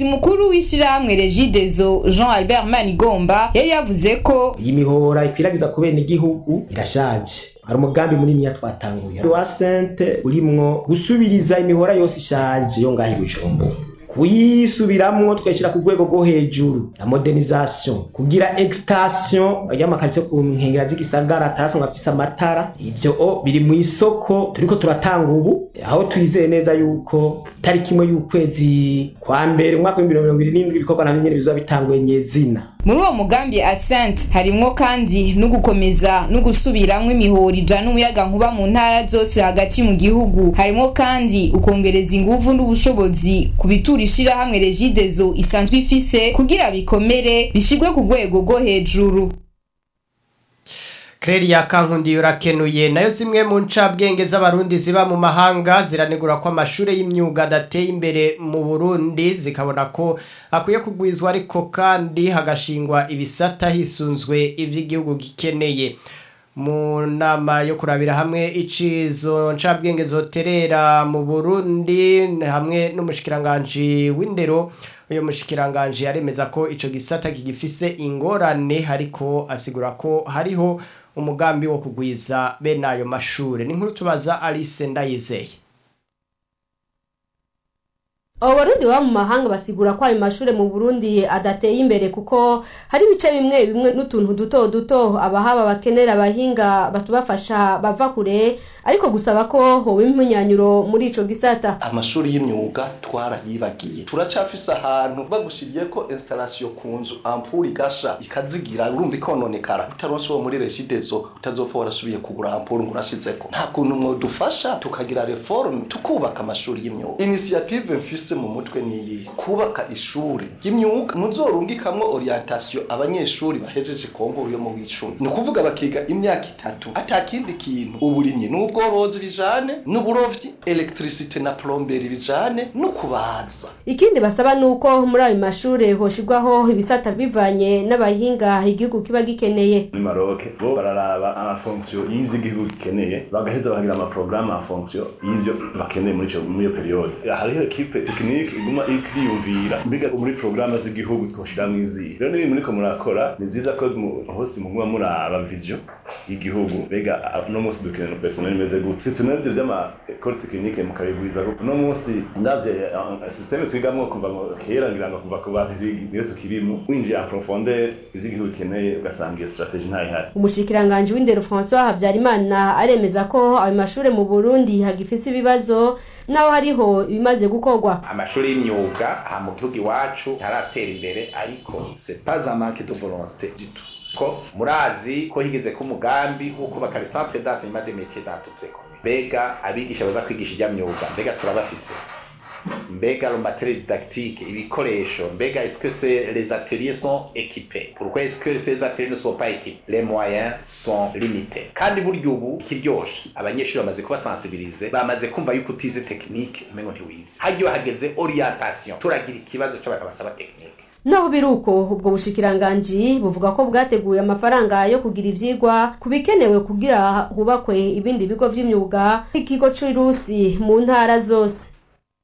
umuyobozi mukuru w'ishirahamwe regidezo jean albert manigomba yari yavuze ko iyi mihora ikwiragiza ku bene igihugu irashaje hari umugambi munini twatanguye wa sente urimwo gusubiriza imihora yose ishaje yo ngaho i bujumbura kuyisubiramwo tukayishyira ku rwego rwo hejuru ya modernisation kugira extension y'amakaritsiye ku nkengera z'igisagara atasanzwe afise amatara ivyo o biri mu isoko turiko turatanga ubu aho twizeye neza yuko itariki imwe y'ukwezi kwa mbere umwaka w'ibihumbi mirongo irindwi n'indwi ibikorwa navyo nyene bizoba bitanguye nyezina muri uwo mugambi asante harimwo kandi no gukomeza no gusubiramwo imihoro ijana umuyaga nkuba mu ntara zose hagati mu gihugu harimwo kandi ukongereza inguvu n'ubushobozi ku bitura ishirahamwe regidezo isanzwe ifise kugira bikomere bishirwe ku rwego rwo hejuru Krelia kankundi urakenuye nayo zimwe mu ncabwenge z'abarundi ziba mu mahanga ziranegura ko amashure y'imyuga adateye imbere mu Burundi zikabona ko akwiye kugwizwa ariko kandi hagashingwa ibisata hisunzwe ivy'igihugu gikeneye mu nama yo kurabira hamwe icizo ncabwenge zoterera mu Burundi hamwe n'umushikiranganje w'indero uyo mushikiranganje aremeza ko ico gisata kigifise ingorane ariko asigura ko hariho umugambi wo kugwiza bene ayo mashure ni nkuru tubaza Alice Ndayizeye abo barundi baba mu mahanga basigura ko ayo mashure mu burundi adateye imbere kuko hari ibice bimwe bimwe n'utuntu duto duto abahaba bakenera abahinga batubafasha bava kure ariko gusaba ko hoba impunyanyuro muri ico gisata amashuri y'imyuga twarayibagiye turacafise ahantu bagushiriye ko installation ku nzu ampure igasha ikazigira urumva ikononekara utaronse uwo muri regidezo utazopfa warasubiye kugura ampure ngo urashizeko nta kuntu mwodufasha tukagira reforme tukubaka amashuri y'imyuga initiative mfise mu mutwe niyi kubaka ishuri ry'imyuga muzorungikamwo orientation abanyeshuri bahejeje konkuru yo mu w'icumi ni ukuvuga bakiga imyaka itatu atakindi kintu uburimyi n'ubworozi bijane n'uburovyi electricité na plomberi bijane no kubaza ikindi basaba nuko muri ayo mashure hoshirwaho ibisata bivanye n'abahinga igihugu kiba gikeneye muri Maroc bo bararaba amafonction y'ivyo igihugu gikeneye bagaheza bakagira amaprograme amafonction y'ivyo bakeneye muri ico muri iyo periode hariho equipe technique iguma ikiyumvira mbiga muri programme z'igihugu twoshiramwo izihe rero nibi muriko murakora ni vyiza ko hose muguma muraba vision y'igihugu mbega no munsi dukenera personnel imeze gute sitwe navyo vy'ama école technique mukabigwiza no munsi ndavye systeme twigamwo kuva kera ngira ngo kuva ku bavigi niyo tukirimo winjiye en profondeur ivy'igihugu bikeneye ugasanga iyo strategie ntayihari umushikiranganje w'indero François Habyarimana aremeza ko ayo mashure mu Burundi hagifise ibibazo naho hariho ibimaze gukorwa amashuri y'imyuga aha mu gihugu iwacu ntaratera imbere ariko c'est pas un manque de volonté du tout ko murazi ko higeze ko umugambi wo kubaka les centres d'enseignement des métiers dans toutes les communes mbega abigisha baza kwigisha ijya myuga mbega turabafise mbega le matériel didactique ibikoresho mbega est-ce que c'est les ateliers sont équipés pourquoi est-ce que ces ateliers ne sont pas équipés les moyens sont limités kandi burya ubu ikiryoshe abanyeshuri bamaze kubasensibilize bamaze kumva yuko utize technique umengo ntiwize hagiye hageze orientation turagira ikibazo cy'abantu basaba technique naho biri uko ubwo bushikiranganji buvuga ko bwateguye amafaranga yo kugira ivyigwa ku bikenewe kugira hubakwe ibindi bigo vy'imyuga nk'ikigo c'irusi mu ntara zose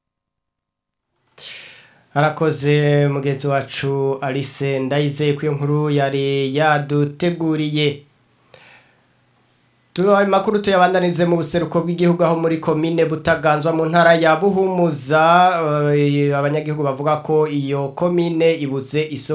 arakoze mugenzi wacu Alice ndayizeye ko iyo nkuru yari yaduteguriye tubaye makuru tuyabandanize mu buseruko bw'igihugu aho muri komine butaganzwa mu ntara ya buhumuza abanyagihugu bavuga ko iyo komine ibuze isoko